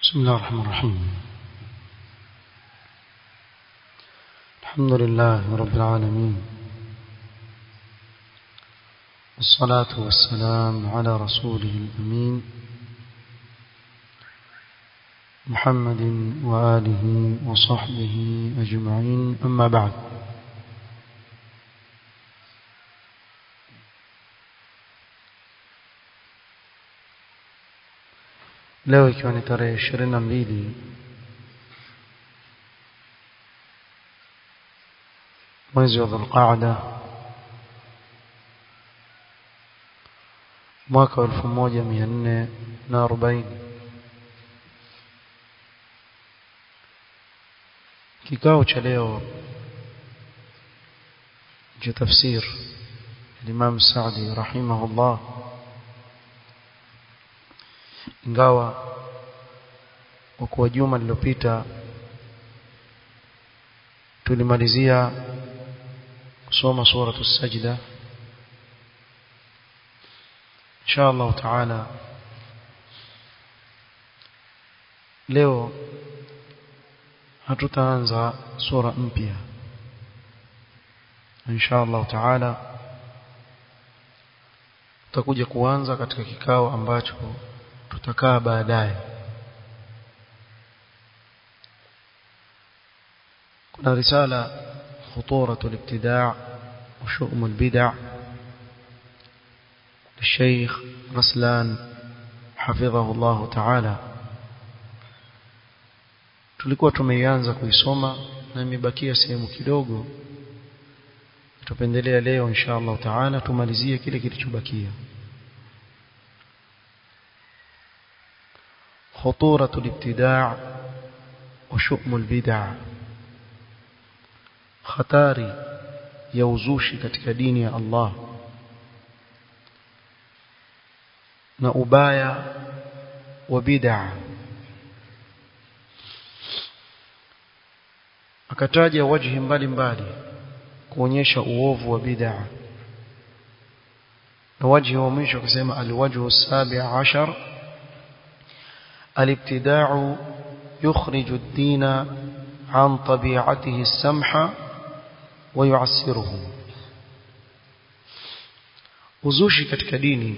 بسم الله الرحمن الرحيم الحمد لله رب العالمين والصلاة والسلام على رسوله الأمين محمد وآله وصحبه أجمعين أما بعد leo ikiwa ni tarehe ishirini na mbili mwezi wa dhulqaada mwaka wa elfu moja mia nne na arobaini kikao cha leo cha tafsir الإمام السعدي رحمه الله ingawa kwa kuwa juma lililopita tulimalizia kusoma suratu sajda insha Allah taala leo hatutaanza sura mpya insha Allah taala tutakuja kuanza katika kikao ambacho tutakaa baadaye kuna risala خطورة الابتداع وشؤم البدع للشيخ رسلان حفظه الله تعالى tulikuwa tumeianza kuisoma na imebakia sehemu kidogo tupendelea leo insha Allah taala tumalizie kile kilichobakia خطورة الابتداع وشؤم البدع خطاري يوزوشي katika dini ya Allah na ubaya wa bid'a akataja wajhi mbalimbali kuonyesha uovu wa bid'a na wajhi wa mwisho akasema alwajhu as-sabi' ashar الابتداع يخرج الدين عن طبيعته السمحة ويعسره uzushi katika dini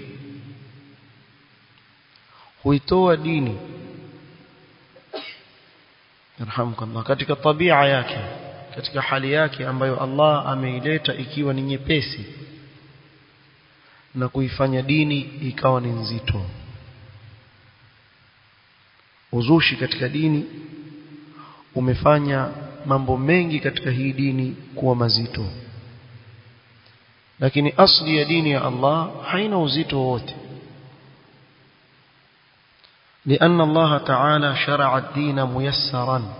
huitoa dini yarhamukallah katika tabia yake katika hali yake ambayo Allah ameileta ikiwa ni nyepesi na kuifanya dini ikawa ni nzito uzushi katika dini umefanya mambo mengi katika hii dini kuwa mazito lakini asli ya dini ya Allah haina uzito wote لأن الله تعالى شرع الدين ميسرا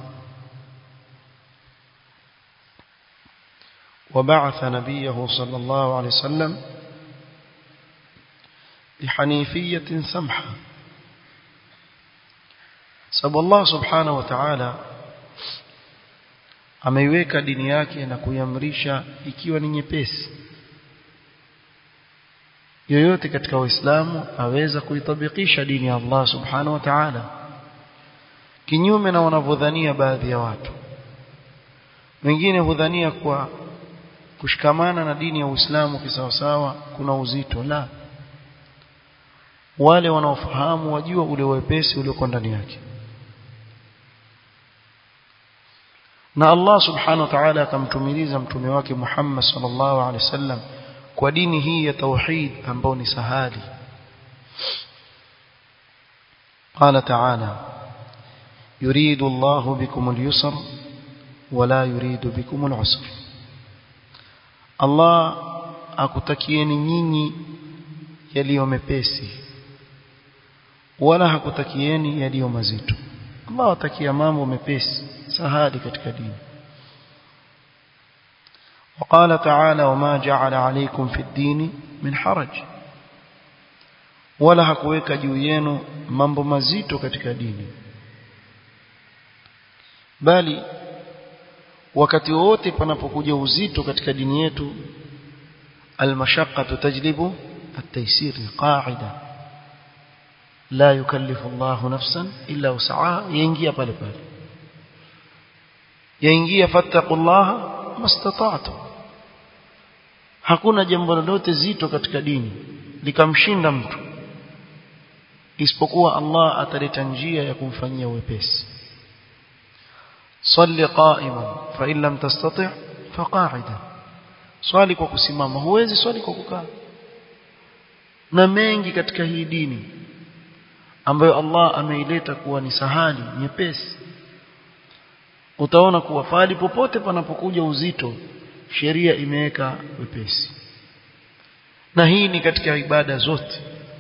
وبعث نبيه صلى الله عليه وسلم بحنيفية سمحة sababu Allah subhanahu wa ta'ala ameiweka dini yake na kuiamrisha ikiwa ni nyepesi yoyote katika waislamu aweza kuitabikisha dini ya Allah subhanahu wa ta'ala kinyume na wanavyodhania baadhi ya watu wengine hudhania kwa kushikamana na dini ya Uislamu kisawasawa kuna uzito la wale wanaofahamu wajua ule wepesi ulioko ndani yake na Allah subhanahu wa ta'ala akamtumiliza mtume wake Muhammad sallallahu alaihi wasallam kwa dini hii ya tauhid ambayo ni sahali قال تعالى يريد الله بكم اليسر ولا يريد بكم العسر الله akutakieni nyinyi yaliyo mepesi wala hakutakieni yaliyo mazito Allah atakia mambo mepesi sahali katika dini وقال تعالى وما جعل عليكم في الدين من حرج wala hakuweka juu yenu mambo mazito katika dini bali wakati wote panapokuja uzito katika dini yetu almashaqqatu tajlibu at-taysir qaida la yukallifu Allahu nafsan illa wus'aha yaingia pale pale yaingia fattaqullaha mastata'tum hakuna jambo lolote zito katika dini likamshinda mtu isipokuwa Allah ataleta njia ya kumfanyia wepesi salli qa'iman fa in lam tastati' fa qa'idan swali kwa kusimama huwezi swali kwa kukaa na mengi katika hii dini ambayo Allah ameileta kuwa ni sahali nyepesi utaona kuwa fali popote panapokuja uzito sheria imeweka wepesi na hii ni katika ibada zote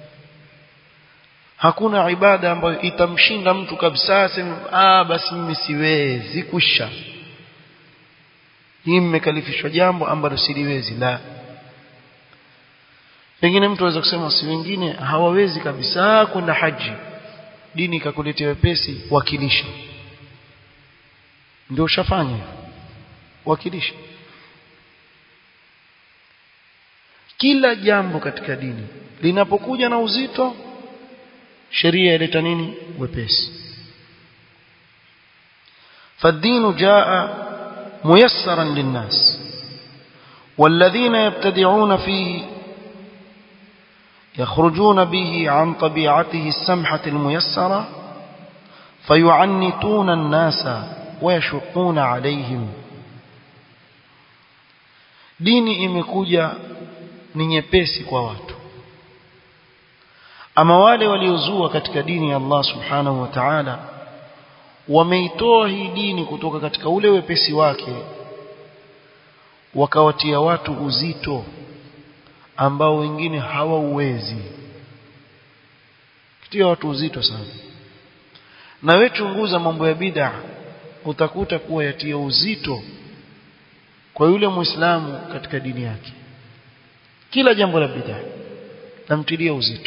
hakuna ibada ambayo itamshinda mtu kabisa sema ah basi mimi siwezi kusha hii mmekalifishwa jambo ambalo siliwezi la pengine mtu aweza kusema si wengine hawawezi kabisa kwenda haji dini ikakuletea wepesi wakilisha ndio ushafanya wakilisha kila jambo katika dini linapokuja na uzito sheria ileta nini wepesi فالدين جاء ميسرا للناس والذين يبتدعون فيه يخرجون به عن طبيعته السمحة الميسرة فيعنتون الناس ويشقون عليهم dini imekuja ni nyepesi kwa watu ama wale waliozua katika dini ya Allah subhanahu wa ta'ala wameitoa hii dini kutoka katika ule wepesi wake wakawatia watu uzito ambao wengine hawauwezi kitia watu uzito sana na wewe chunguza mambo ya bid'a utakuta kuwa yatia uzito kwa yule muislamu katika dini yake kila jambo la bid'a namtilia uzito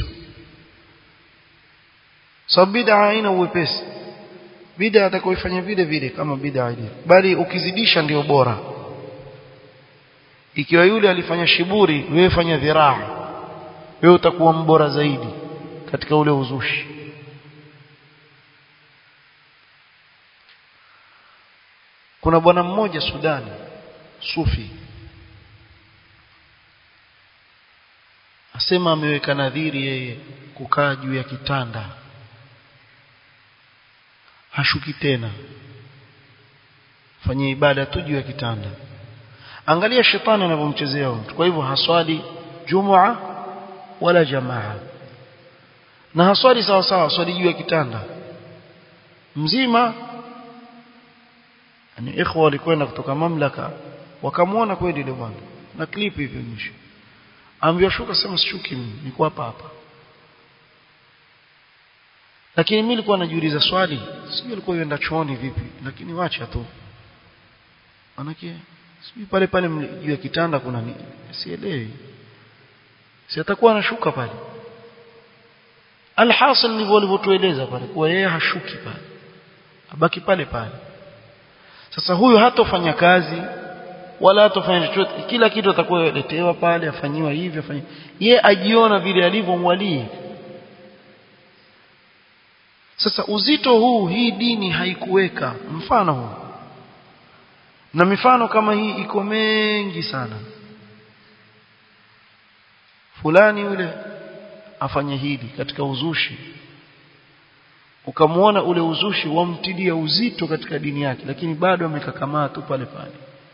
sababu bid'a haina uwepesi bid'a atakayoifanya vile vile kama bid'a ile bali ukizidisha ndio bora ikiwa yule alifanya shiburi wewe fanya dhiraa wewe utakuwa mbora zaidi katika ule uzushi kuna bwana mmoja Sudani sufi asema ameweka nadhiri yeye kukaa juu ya kitanda hashuki tena fanyia ibada tu juu ya kitanda angalia shetani anavyomchezea mtu kwa hivyo haswali jumua wala jamaa na haswali sawa sawa swali juu ya kitanda mzima ni ikhwa walikwenda kutoka mamlaka wakamwona kweli yule bwana na clip hivyo mwisho ambiwa shuka sema sishuki mimi niko hapa hapa lakini mimi nilikuwa najiuliza swali sijui alikuwa yenda chooni vipi lakini wacha tu manake sijui pale pale juu ya kitanda kuna nini sielewi si atakuwa anashuka pale alhasil ndivyo walivyotueleza pale kuwa yeye hashuki pale abaki pale pale sasa huyu hatofanya kazi wala hatofanya chochote kila kitu atakuwa letewa pale afanyiwa hivi afanyiwa ye ajiona vile alivyo mwalii sasa uzito huu hii dini haikuweka mfano huu na mifano kama hii iko mengi sana fulani yule afanye hili katika uzushi ukamwona ule uzushi wamtilia uzito katika dini yake lakini bado amekakamaa tu pale pale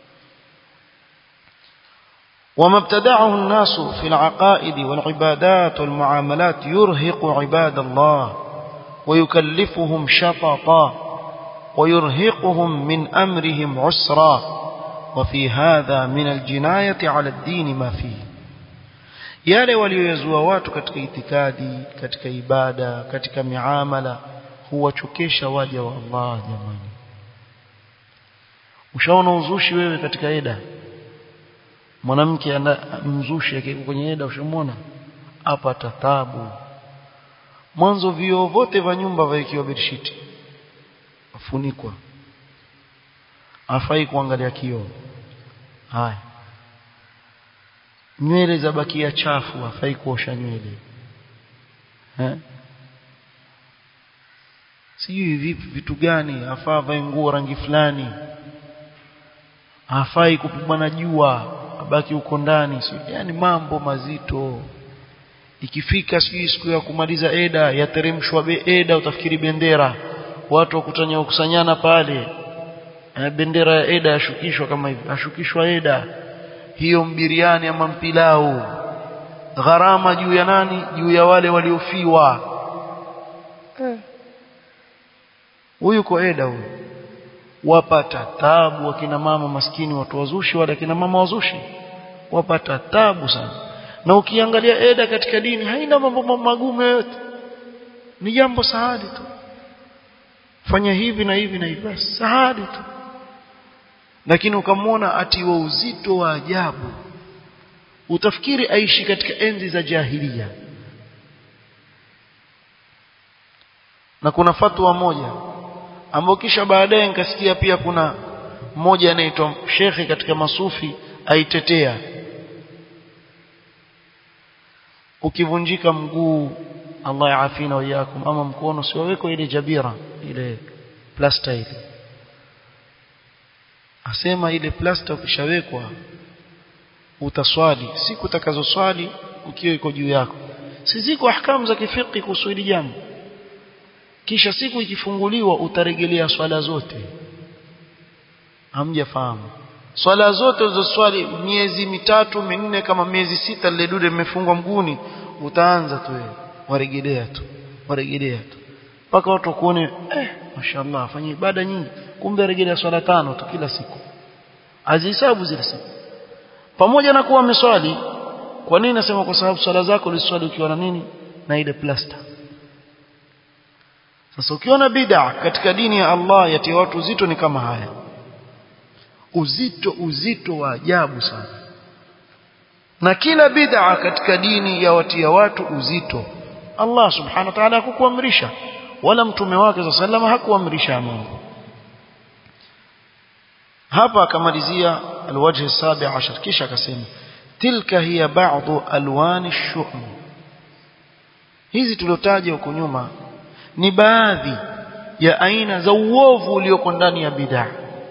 وما ابتدعه الناس في العقائد والعبادات والمعاملات يرهق عباد الله ويكلفهم شططا ويرهقهم من أمرهم عسرا وفي هذا من الجناية على الدين ما فيه yale walioyazua watu katika itikadi katika ibada katika miamala huwachokesha waja wa Allah jamani ushaona uzushi wewe katika eda mwanamke mzushi akiwa kwenye eda ushamwona apata tabu mwanzo vioo vote vya nyumba vaikiwa bedshiti afunikwa afai kuangalia kioo haya nywele za bakia chafu afai kuosha nywele eh sijui vipi vitu gani afaa vae nguo rangi fulani hafai kupigwa na jua abaki huko ndani yani mambo mazito ikifika sijui siku ya kumaliza eda yateremshwa be eda utafikiri bendera watu wakutanya kukusanyana pale bendera ya eda yashukishwa kama hivi ashukishwa eda hiyo mbiriani ama mpilau gharama juu ya nani juu ya wale waliofiwa huyu eh. kwa eda huyu wapata tabu wakina mama maskini watu wazushi wale akina mama wazushi wapata tabu sana na ukiangalia eda katika dini haina mambo magumu yote ni jambo sahali tu fanya hivi na hivi na hivi basi sahali tu lakini ukamwona atiwa uzito wa ajabu utafikiri aishi katika enzi za jahilia na kuna fatwa moja ambayo kisha baadaye nikasikia pia kuna mmoja anaitwa shekhe katika masufi aitetea ukivunjika mguu Allah yaafina wayakum ama mkono siwaweko ile jabira ile plasta ile asema ile plasta ukishawekwa utaswali siku utakazoswali ukiwa iko juu yako si ziko ahkamu za kifiki kuhusu hili jambo kisha siku ikifunguliwa utarejelea swala zote hamjafahamu swala zote uzoswali miezi mitatu minne kama miezi sita lile dude limefungwa mguni utaanza tu wewe warejelea tu warejelea tu mpaka watu kuone eh mashallah afanye ibada nyingi kumbe rejelea swala tano tu kila siku azihesabu zile siku pamoja na kuwa ameswali kwa nini nasema kwa sababu swala zako uliswali ukiwa na nini na ile plasta sasa ukiona bid'a katika dini ya Allah yatia watu uzito ni kama haya uzito uzito wa ajabu sana na kila bid'a katika dini ya watia watu uzito Allah subhanahu wa ta'ala hakukuamrisha wala mtume wake sallallahu hakuamrisha mambo hapa akamalizia alwajh sabi ashar kisha akasema tilka hiya ba'dhu alwani ash-shu'm hizi tuliotaja huko nyuma ni baadhi ya aina za uovu ulioko ndani ya bid'a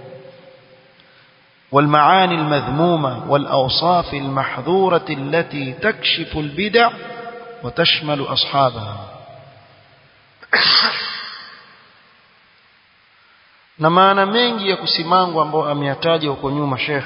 والمعاني المذمومة والأوصاف المحظورة التي تكشف البدع وتشمل أصحابها na maana mengi ya kusimangwa ambayo ameyataja huko nyuma Sheikh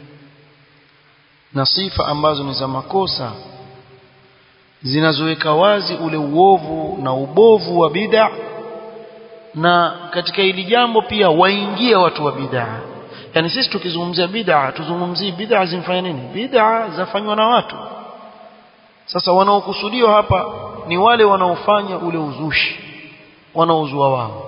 na sifa ambazo ni za makosa zinazoweka wazi ule uovu na ubovu wa bid'a na katika hili jambo pia waingia watu wa bid'a yani sisi tukizungumzia bid'a tuzungumzie bid'a zimfanya nini bid'a zafanywa na watu sasa wanaokusudiwa hapa ni wale wanaofanya ule uzushi wanaozua wao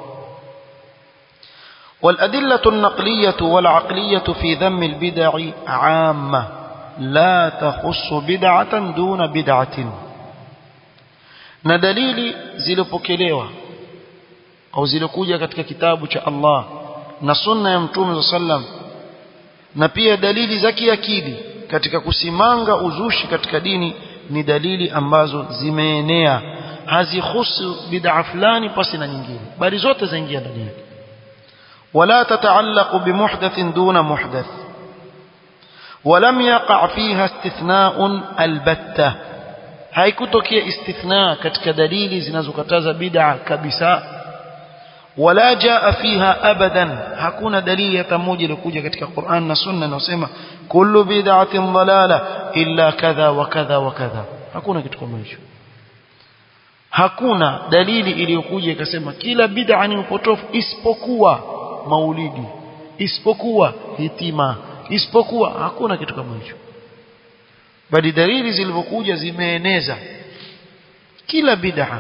والأدلة النقلية والعقلية في ذم البدع عامة لا تخص بدعة دون بدعة na dalili zilipokelewa au zilikuja katika kitabu cha Allah na sunna ya mtume sallam na pia dalili za kiakili katika kusimanga uzushi katika dini ni dalili ambazo zimeenea hazihusu bid'a fulani pasi na nyingine bali zote zaingia ndani yake ولا تتعلق بمحدث دون محدث ولم يقع فيها استثناء البتة haikutokea istithna katika dalili zinazokataza bid'a kabisa wala jaa fiha abadan hakuna dalili hata moja iliyokuja katika Qur'an na Sunna inayosema kullu bid'atin dalala illa kadha wa kadha wa kadha hakuna kitu kama hicho hakuna dalili iliyokuja ikasema kila bid'a ni upotofu isipokuwa maulidi isipokuwa hitima isipokuwa hakuna kitu kama hicho bali dalili zilivyokuja zimeeneza kila bid'a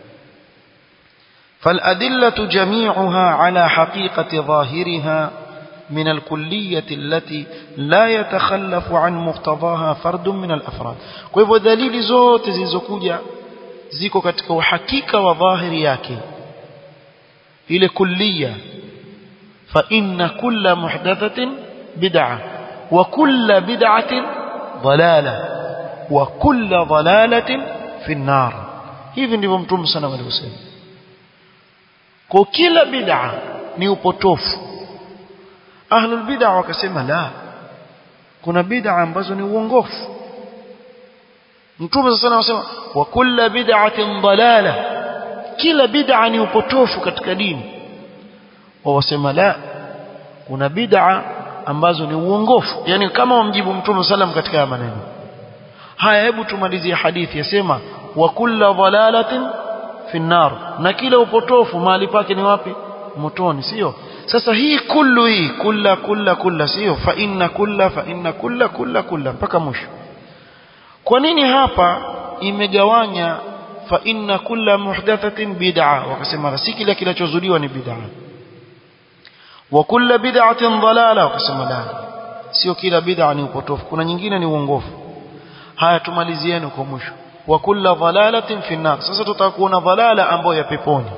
فالأدلة جميعها على حقيقة ظاهرها من الكلية التي لا يتخلف عن مقتضاها فرد من الأفراد kwa dalili zote zilizokuja ziko katika uhakika wa dhahiri yake ile kulliya fa inna kulla muhdathatin bid'a wa kulla bid'atin ضلاله وكل ضلاله في النار hivi ndivyo mtume sana alivyosema kwa kila bid'a ni upotofu ahlul bid'a wakasema la kuna bid'a ambazo ni uongofu mtume sana anasema wa kullu bid'atin dalala kila bid'a ni upotofu katika dini wasema la kuna bid'a ambazo ni uongofu yani kama wamjibu mtume sallam katika maneno haya hebu tumalizie hadithi yasema wa kullu dalalatin fi nar na kila upotofu mahali pake ni wapi motoni sio sasa hii kullu hii kulla kulla kulla sio fa inna kulla fa inna kulla kulla kulla mpaka mwisho kwa nini hapa imegawanya fa inna kulla muhdathatin bid'a wakasema si kila kinachozuliwa ni bid'a wa kulla bid'atin dalala wakasema la sio kila bid'a ni upotofu kuna nyingine ni uongofu haya tumalizieni kwa mwisho wa kulla dalalatin fi nar sasa tutakuona dalala ambayo ya peponi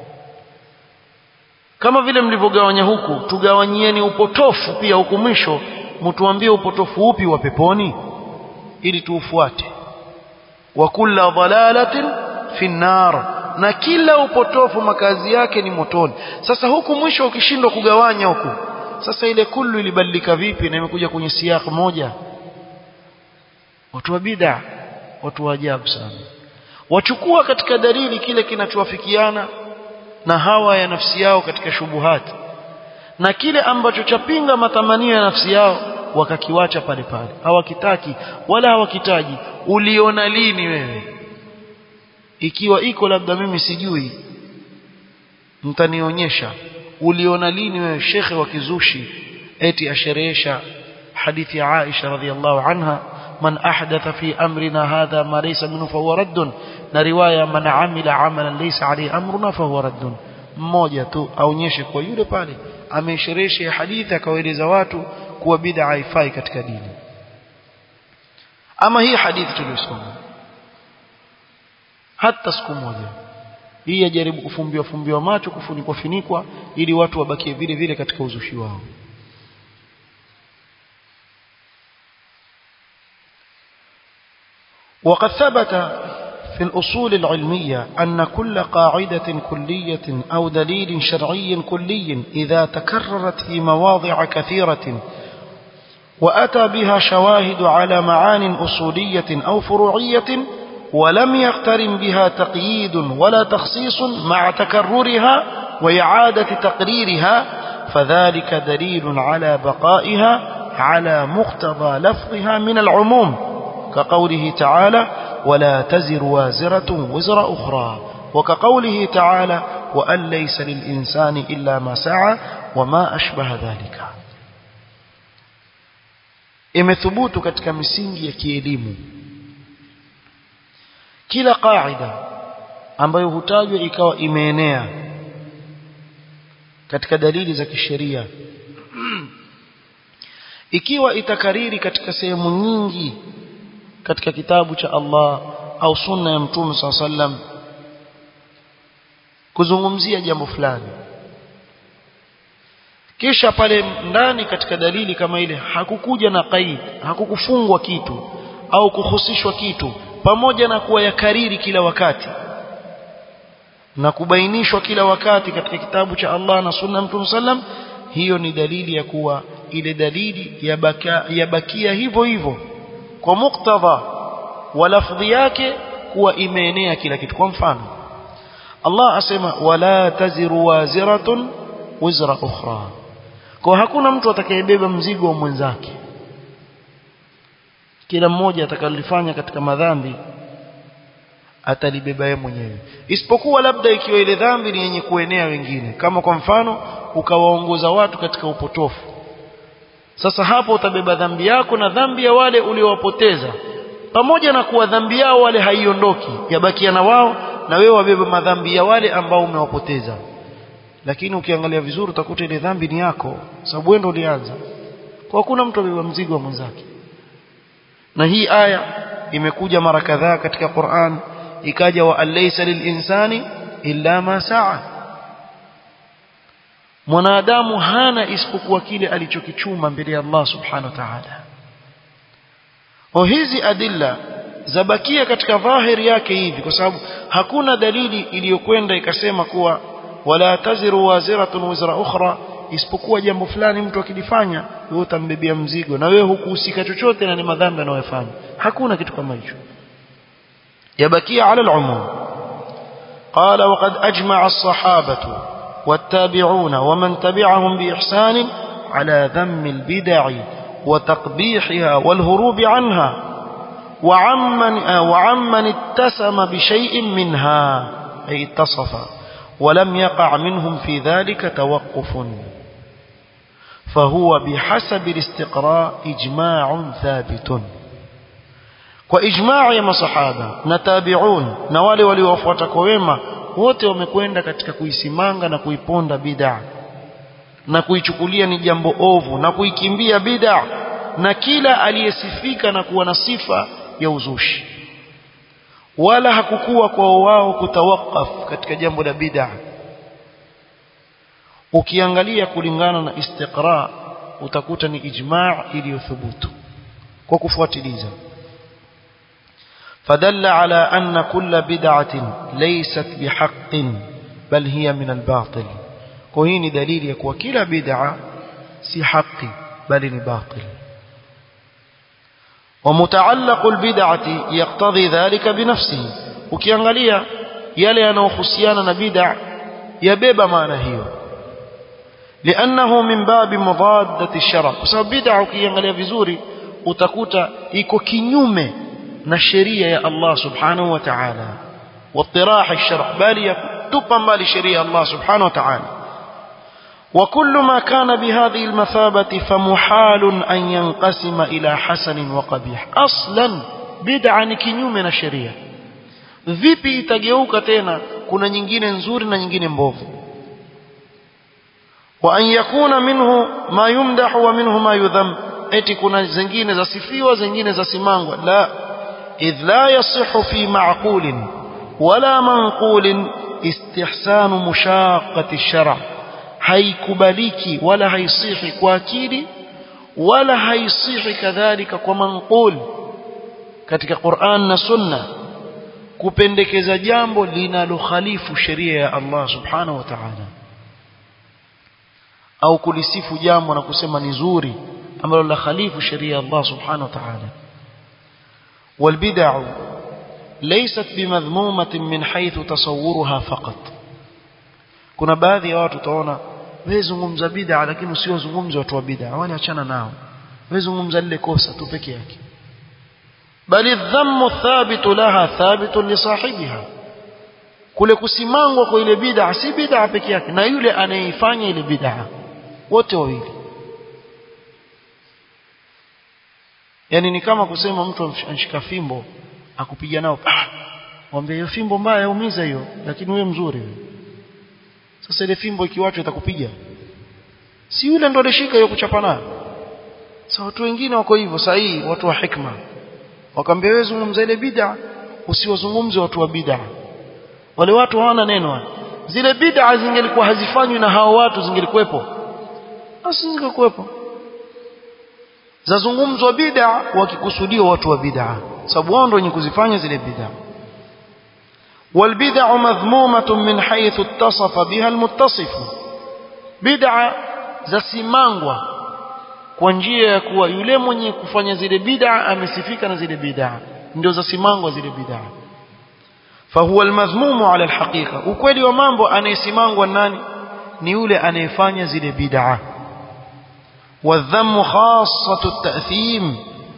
kama vile mlivyogawanya huku tugawanyieni upotofu pia huku mwisho mtuambie upotofu upi wa peponi ili tuufuate wa kulla dalalatin fi nar na kila upotofu makazi yake ni motoni sasa huku mwisho ukishindwa kugawanya huku sasa ile kullu ilibadilika vipi na imekuja kwenye siyaq moja watu wa bid'a watu wa ajabu sana wachukua katika dalili kile kinachowafikiana na hawa ya nafsi yao katika shubuhati na kile ambacho chapinga matamanio ya nafsi yao wakakiwacha pale pale hawakitaki wala hawakitaji uliona lini wewe ikiwa iko labda mimi sijui mtanionyesha uliona lini wewe shekhe wa kizushi eti asherehesha hadithi ya Aisha radhiallahu anha man ahdatha fi amrina hadha ma laysa minhu fa huwa raddun na riwaya man amila amalan laysa alayhi amruna fa huwa raddun mmoja tu aonyeshe kwa yule pale amesherehesha hadithi akawaeleza watu kuwa bid'a haifai katika dini ama hii hadithi tuliyosoma hata siku moja hii yajaribu kufumbiwa fumbiwa macho kufunikwa finikwa ili watu wabakie vile vile katika uzushi wao وقد ثبت في الأصول العلمية أن كل قاعدة كلية أو دليل شرعي كلي إذا تكررت في مواضع كثيرة وأتى بها شواهد على معان أصولية أو فروعية ولم يقترن بها تقييد ولا تخصيص مع تكررها وإعادة تقريرها فذلك دليل على بقائها على مقتضى لفظها من العموم كقوله تعالى ولا تزر وازرة وزر أخرى وكقوله تعالى وأن ليس للإنسان إلا ما سعى وما أشبه ذلك imethubutu katika misingi ya kielimu kila qaida ambayo hutajwa ikawa imeenea katika dalili za kisheria ikiwa itakariri katika sehemu nyingi katika kitabu cha Allah au sunna ya mtume SAW sallam kuzungumzia jambo fulani kisha pale ndani katika dalili kama ile hakukuja na qaid hakukufungwa kitu au kuhusishwa kitu pamoja na kuwa yakariri kila wakati na kubainishwa kila wakati katika kitabu cha Allah na sunna mtume sallam hiyo ni dalili ya kuwa ile dalili yabakia, yabakia hivyo hivyo kwa muktadha wa lafdhi yake kuwa imeenea kila kitu kwa mfano Allah asema wala taziru waziratun wizra ukhra kwa hakuna mtu atakayebeba mzigo wa mwenzake kila mmoja atakalifanya katika madhambi atalibeba yeye mwenyewe isipokuwa labda ikiwa ile dhambi ni yenye kuenea wengine kama kwa mfano ukawaongoza watu katika upotofu sasa hapo utabeba dhambi yako na dhambi ya wale uliowapoteza pamoja na kuwa dhambi yao wale haiondoki yabakia na wao na wewe wabeba madhambi ya wale ambao umewapoteza lakini ukiangalia vizuri utakuta ile dhambi ni yako sababu wewe ndio ulianza kwa hakuna mtu abeba mzigo wa mwenzake na hii aya imekuja mara kadhaa katika Qur'an ikaja wa alaysa lilinsani illa ma saa mwanadamu hana isipokuwa kile alichokichuma mbele ya Allah subhanahu wa ta'ala o hizi adilla zabakia katika dhahiri yake hivi kwa sababu hakuna dalili iliyokwenda ikasema kuwa wala taziru waziratun wizra ukhra isipokuwa jambo fulani mtu akilifanya wewe utambebea mzigo na wewe hukuhusika chochote na ni madhambi anayofanya hakuna kitu kama hicho yabakia ala al-umum qala waqad ajma'a as-sahabatu والتابعون ومن تبعهم بإحسان على ذم البدع وتقبيحها والهروب عنها وعمن, وعمن اتسم بشيء منها أي اتصف ولم يقع منهم في ذلك توقف فهو بحسب الاستقراء إجماع ثابت وإجماع يا صحابة نتابعون نوالي وليوفوتك ويما wote wamekwenda katika kuisimanga na kuiponda bid'a na kuichukulia ni jambo ovu na kuikimbia bid'a na kila aliyesifika na kuwa na sifa ya uzushi wala hakukuwa kwa wao kutawakaf katika jambo la bid'a ukiangalia kulingana na istiqra utakuta ni ijma' iliyothubutu kwa kufuatiliza فدل على أن كل بدعة ليست بحق بل هي من الباطل وهي دليل يكون كلا بدعة سي حق بل باطل ومتعلق البدعة يقتضي ذلك بنفسه ukiangalia yale yanayohusiana na bid'a yabeba maana hiyo لانه من باب مضاده الشرع kwa sababu bid'a ukiangalia vizuri utakuta iko kinyume na sheria ya Allah subhanahu wa ta'ala واطراح الشرع bali yatupa mbali sheria ya Allah subhanahu wa ta'ala وكل ما كان بهذه المثابة فمحال أن ينقسم إلى حسن وقبيح أصلا بدعة kinyume na sheria vipi itageuka tena kuna nyingine nzuri na nyingine mbovu wa an yakuna minhu ma yumdahu wa minhu ma yudham eti kuna zingine zasifiwa zingine zasimangwa la idh la yasihu fi ma'qulin wala manqulin istihsanu mushaqqati ash-shar' haikubaliki wala haisihi kwa akili wala haisihi kadhalika kwa manqul katika Qur'an na Sunna kupendekeza jambo linalokhalifu sheria ya Allah subhanahu wa ta'ala au kulisifu jambo na kusema ni zuri ambalo la khalifu sheria ya Allah subhanahu wa ta'ala والبدع ليست بمذمومة من حيث تصورها فقط kuna baadhi ya watu utaona wewe zungumza bid'a lakini usiozungumza watu wa bid'a wale achana nao wewe zungumza lile kosa tu peke yake bali dhammu thabitu laha thabitu li sahibiha kule kusimangwa kwa ile bid'a si bid'a peke yake na yule anayeifanya ile bid'a wote wawili yani ni kama kusema mtu anshika fimbo akupiga nao ah mwambie hiyo fimbo mbaya yaumiza hiyo lakini wewe mzuri wewe sasa ile fimbo ikiwachwa itakupiga si yule ndo alishika hiyo kuchapa nayo sasa watu wengine wako hivyo sahihi watu wa hikma wakamwambia wewe zungumza ile bid'a usiwazungumze watu wa bid'a wale watu hawana neno zile bid'a zingelikuwa hazifanywi na hao watu zingelikuwepo basi zingekuwepo zazungumzwa bid'a wakikusudia watu wa bid'a sababu wao ndio wenye kuzifanya zile bid'a والبدع مذمومة من حيث اتصف بها المتصف بدعة zasimangwa kwa njia ya kuwa yule mwenye kufanya zile bid'a amesifika na zile bid'a ndio zasimangwa zile bid'a fahuwa almadhmumu ala alhaqiqa ukweli wa mambo anayesimangwa nani ni yule anayefanya zile bid'a والذم خاصة التأثيم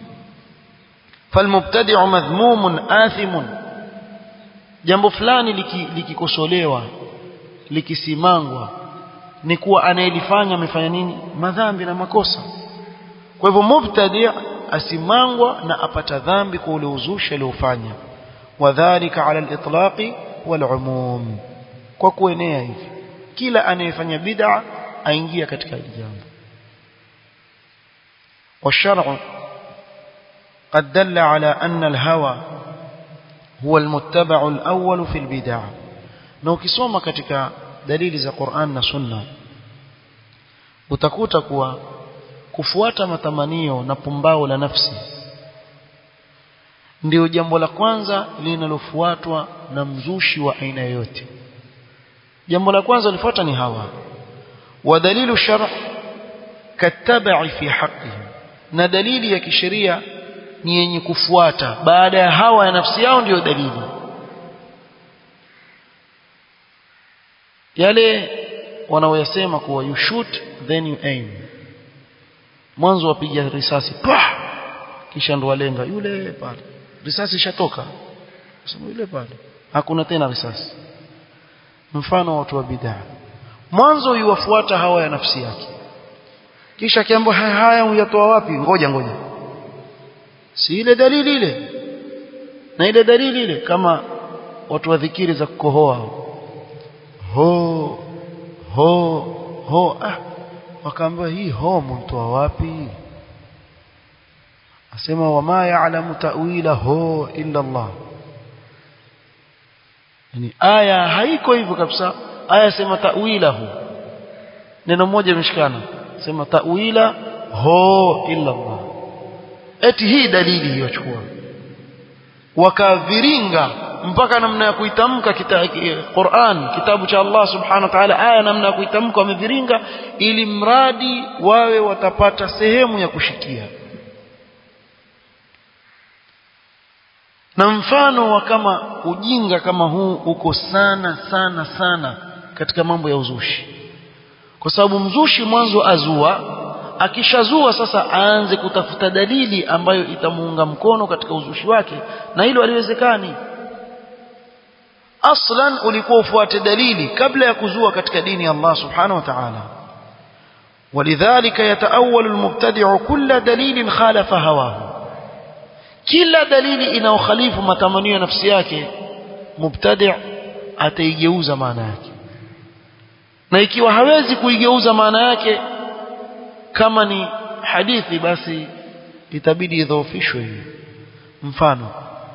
فالمبتدع مذموم آثم jambo fulani likikosolewa liki likisimangwa ni kuwa anayelifanya amefanya nini madhambi na makosa kwa hivyo mubtadi asimangwa na apata dhambi kwa ule uzushi aliofanya wadhālika 'ala al-itlaqi wal-'umum kwa kuenea hivi kila anayefanya bid'a aingia katika hili jambo والشرع قد دل على أن الهوى هو المتبع الأول في البدع na ukisoma katika dalili za Qur'an na Sunna utakuta kuwa kufuata matamanio na pumbao la nafsi ndio jambo la kwanza linalofuatwa na mzushi wa aina yoyote jambo la kwanza lifuata ni hawa wa dalilu shar' katabai fi haqqihim na dalili ya kisheria ni yenye kufuata baada ya hawa ya nafsi yao ndiyo dalili yale wanaoyasema kuwa you shoot then you aim mwanzo wapiga risasi pah kisha ndo walenga yule pale risasi ishatoka sema yule pale hakuna tena risasi mfano watu wa bid'a mwanzo yuwafuata hawa ya nafsi yake kisha kiambo haya haya uyatoa wapi ngoja ngoja si ile dalili ile na ile dalili ile kama watu wa dhikiri za kukohoa ho ho ho ah wakaambiwa hii ho mtoa wapi asema wama ya'lamu ta'wila ho illa Allah yani aya haiko hivyo kabisa aya sema ta'wilahu neno moja imeshikana sema ta'wila ho illa Allah eti hii dalili hiyo chukua wakaviringa mpaka namna ya kuitamka kita, Qur'an kitabu cha Allah subhanahu wa ta'ala aya namna ya kuitamka wameviringa ili mradi wawe watapata sehemu ya kushikia na mfano wa kama ujinga kama huu uko sana sana sana katika mambo ya uzushi kwa sababu mzushi mwanzo azua akishazua sasa aanze kutafuta dalili ambayo itamuunga mkono katika uzushi wake na hilo haliwezekani aslan ulikuwa ufuate dalili kabla ya kuzua katika dini ya Allah subhanahu wa ta'ala ولذلك يتأول المبتدع كل دليل خالف هواه kila dalili inayokhalifu matamanio ya nafsi yake mubtadi' ataigeuza maana yake na ikiwa hawezi kuigeuza maana yake kama ni hadithi basi itabidi idhoofishwe hiyo mfano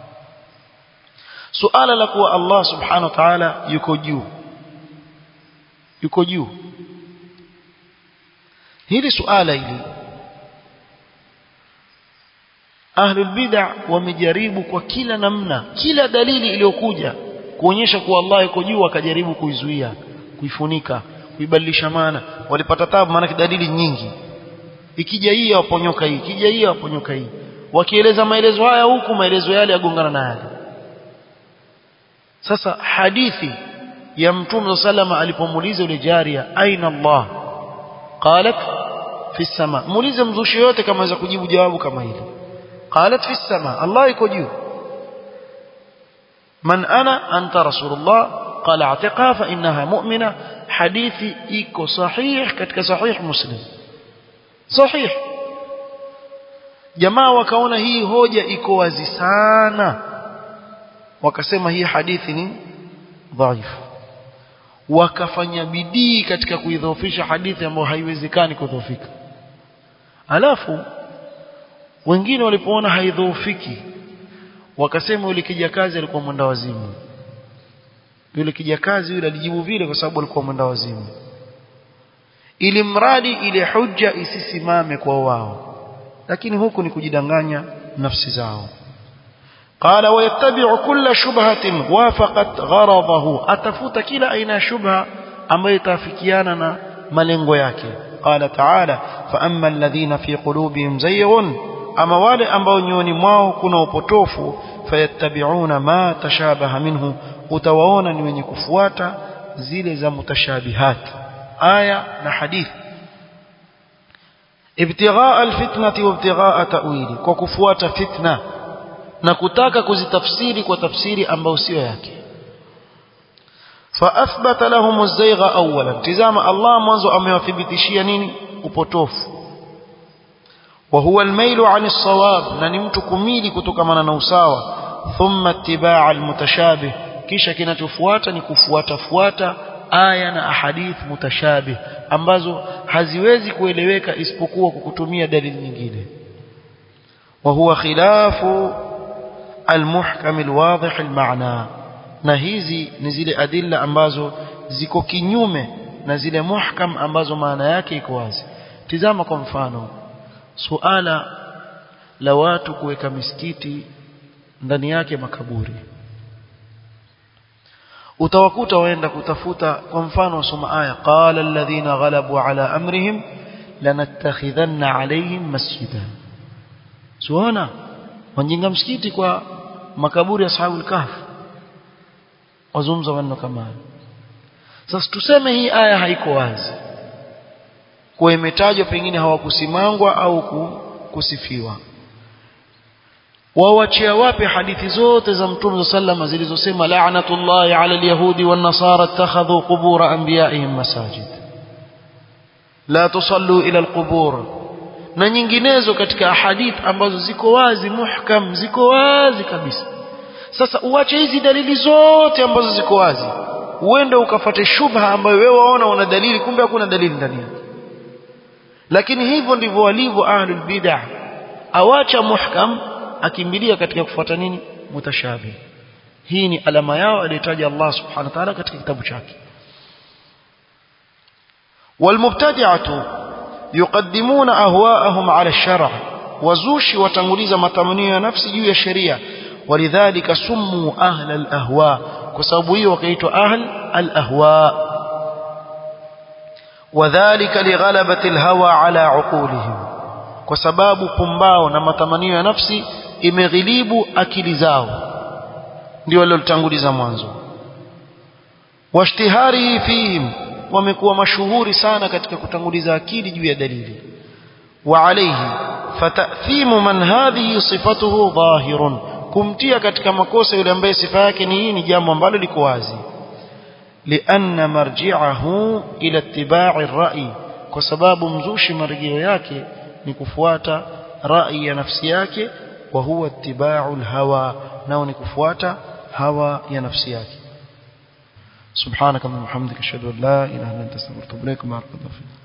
suala la kuwa Allah subhanahu wa ta'ala yuko juu yuko juu hili suala hili ahlul bid'a wamejaribu kwa kila namna kila dalili iliyokuja kuonyesha kuwa Allah yuko juu wakajaribu kuizuia kuifunika kuibadilisha maana walipata tabu maana dalili nyingi ikija hii waponyoka hii ikija hii waponyoka hii wakieleza maelezo haya huku maelezo yale yagongana na yale sasa hadithi ya mtume sallama alipomuuliza yule jaria aina Allah qalat fi sama muulize mzushi yote kama aweza kujibu jawabu kama hili qalat fi sama Allah yuko juu man ana anta rasulullah qala atiqa fa innaha mu'mina hadithi iko sahih katika sahih muslim sahih jamaa wakaona hii hoja iko wazi sana wakasema hii hadithi ni dhaifu wakafanya bidii katika kuidhoofisha hadithi ambayo haiwezekani kudhoofika alafu wengine walipoona haidhoofiki wakasema yule kijakazi alikuwa mwenda wazimu yule kijakazi yule alijibu vile kwa sababu alikuwa mwenda wazimu ili mradi ile hujja isisimame kwa wao lakini huku ni kujidanganya nafsi zao قال ويتبع كل شبهة وافقت غرضه أتفوت كلا أين شبهة أما يتافكيانا ملنغو yake قال تعالى فأما الذين في قلوبهم زيغ أما wale ambao nyoni mwao kuna upotofu fayattabi'una ma tashabaha minhu utawaona ni wenye kufuata zile za mutashabihat aya na hadithi ibtighaa alfitnati wa ibtighaa ta'wili kwa kufuata fitna na kutaka kuzitafsiri kwa tafsiri ambayo sio yake فاثبت لهم الزيغ اولا تزama Allah mwanzo amewathibitishia nini upotofu وهو الميل عن الصواب na ni mtu kumili kutokamana na usawa thumma ittibaa almutashabih kisha kinachofuata ni kufuata fuata aya na ahadith mutashabih ambazo haziwezi kueleweka isipokuwa kwa kutumia dalili nyingine وهو خلاف المحكم الواضح المعنى na hizi ni zile adilla ambazo ziko kinyume na zile muhkam ambazo maana yake iko wazi tizama kwa mfano suala la watu kuweka misikiti ndani yake makaburi utawakuta waenda kutafuta kwa mfano wasoma aya qala alladhina ghalabu ala amrihim lanattakhidhanna alayhim masjida suona wanjenga msikiti kwa makaburi ya ashabul kahf wazungumza maneno kama hayo sasa tuseme hii aya haiko wazi kwa imetajwa pengine hawakusimangwa au kusifiwa wawachia wapi hadithi zote za mtume sallama zilizosema la'natullahi 'ala al-yahudi wan-nasara ittakhadhu qubur anbiya'ihim masajid la tusallu ila al-qubur na nyinginezo katika ahadith ambazo ziko wazi muhkam ziko wazi kabisa sasa uache hizi dalili zote ambazo ziko wazi uende ukafate shubha ambayo wewe waona una dalili kumbe hakuna dalili ndani yake lakini hivyo ndivyo walivyo ahlul bid'ah awacha muhkam akimbilia katika kufuata nini mutashabih hii ni alama yao aliyotaja Allah subhanahu wa ta'ala katika kitabu chake والمبتدعه يقدمون اهواءهم على الشرع وزوشي وتنغليز متمنيو نفسي juu ya sheria ولذلك سموا اهل الاهواء بسبب hiyo wakaitwa ahl الاهواء وذلك لغلبة الهوى على عقولهم kwa sababu pumbao na matamanio ya nafsi imeghilibu akili zao ndio walilotanguliza mwanzo washtihari fihim wamekuwa mashuhuri sana katika kutanguliza akili juu ya dalili wa alayhi fatathimu man hadhihi sifatuhu dhahirun kumtia katika makosa yule ambaye sifa yake ni hii ni jambo ambalo liko wazi لأن مرجعه إلى اتباع الرأي kwa sababu mzushi marejeo yake ni kufuata rai ya nafsi yake wa huwa ittiba'u hawa nao ni kufuata hawa ya nafsi yake subhanaka wa bihamdika ashhadu an la ilaha illa anta astaghfiruka wa atubu ilaik